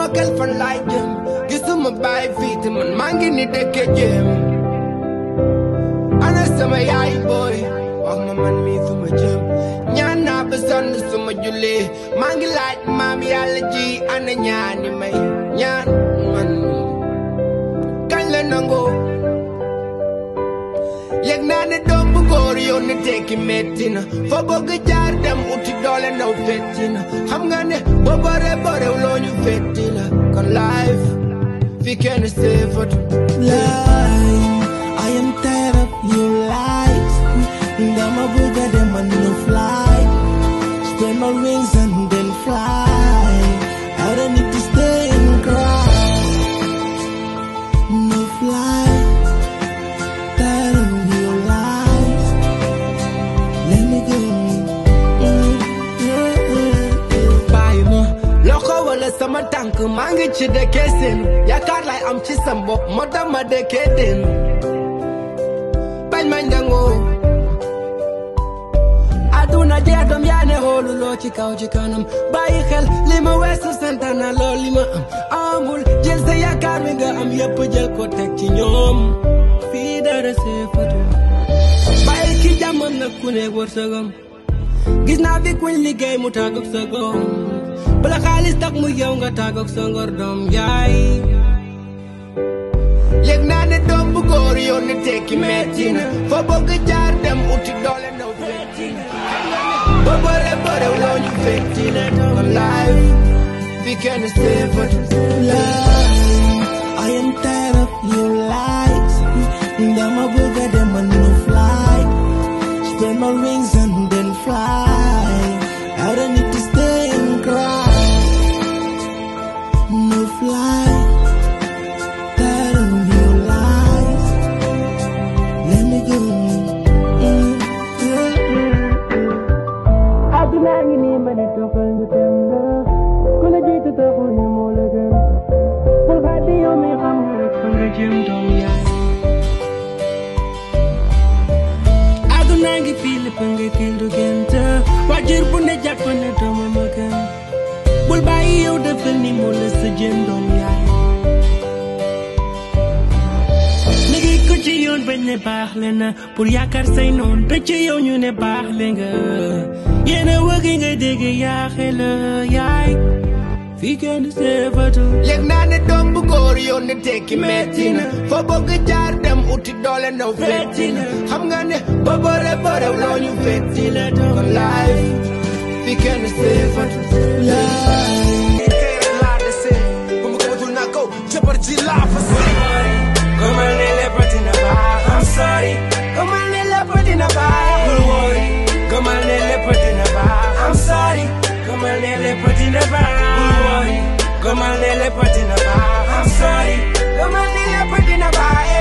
xel fan laay jëm gisuma bàyyi fii te man maa ngi ni dëkke jëm ana sama yaay booy wax ma man mii fu ma jëm ñaan naa ba sonn suma jullee maa ngi laaj maam yàlla ji ana ñaani may ñaan man kañ la nangoo yëg naa ne doom bu góor yoon ne tekki metti na foo bëgg jaar dem uti doole ndaw fetti na xam nga ne boo bore borew loo ñu fetti la kon life fi kenn seefatu lie. I am tired of your lies. Dama buga dem and no fly. Spread my wings and then fly. I don't need to stay and cry. No fly. Tired of your lies. Let me go. Mm, yeah, yeah, yeah. bàyyi ma loxo wala sama tànk maa ngi ci dëkkee seen yaakaar lay am ci sam bopp moo tax ma dëkkee den bañ ma njangoo aduna jeex doom yaa ne xooluloo ci kaw ci kanam bàyyi xel li ma weesu santana lool li ma am amul jël sa yaakaar mi nga am yëpp jël ko teg ci ñoom fii dara seefatu bàyyi ki jàmmam nag ku ne wërsëgam gis naa fi kuñ liggéey mu tàggoog sa góom bala xaalis tax mu yow nga tàggoog sa ngor doom yaay yëg naa ne doom bu góor yoon ne tekki metti na foo bëgg jaar dem uti doole ndaw fetti na ba bëre bëre loo ñu fetti na kon life fi kenn seefatu lie. I am tired of your lies. Dama buga dem and no fly. Spread my wings and then fly. I don't need to stay and cry. No fly. Tired of your lies. Let me go. Mm, yeah. àdduna ngi nii ma ne toppal ñu dem la ku la jiitu taxul ne moo la gën bul xaddi yow mi xam nga rek fa nga jëm doom yaay àdduna ngi fii lépp nga kil du gént waajur bu ne jàpp ne doomam a gën bul bàyyi yow defal ni moo la sa jëm doom yaay liggéey ko ci yoon bañ ne baax le na pour yaakaar say noon te ci yow ñu ne baax le nga yéena wëggi nga dégg yaaxe la yaay fii kenn seefatu yëg naa ne doom bu góor yoon ne tekki metti na foo bëgg jaar dem uti doole ndaw fetti na xam nga ne ba bëre bëre loo ñu fetti la kon life fi kenn seefatu Come on, let put in a bar. I'm sorry. Come on, let put in a bar. Don't worry. Come on, let put in a bar. I'm sorry. Come on, let put in a bar. Don't worry. Come on, let put in a bar. I'm sorry. Come on, let put in a bar.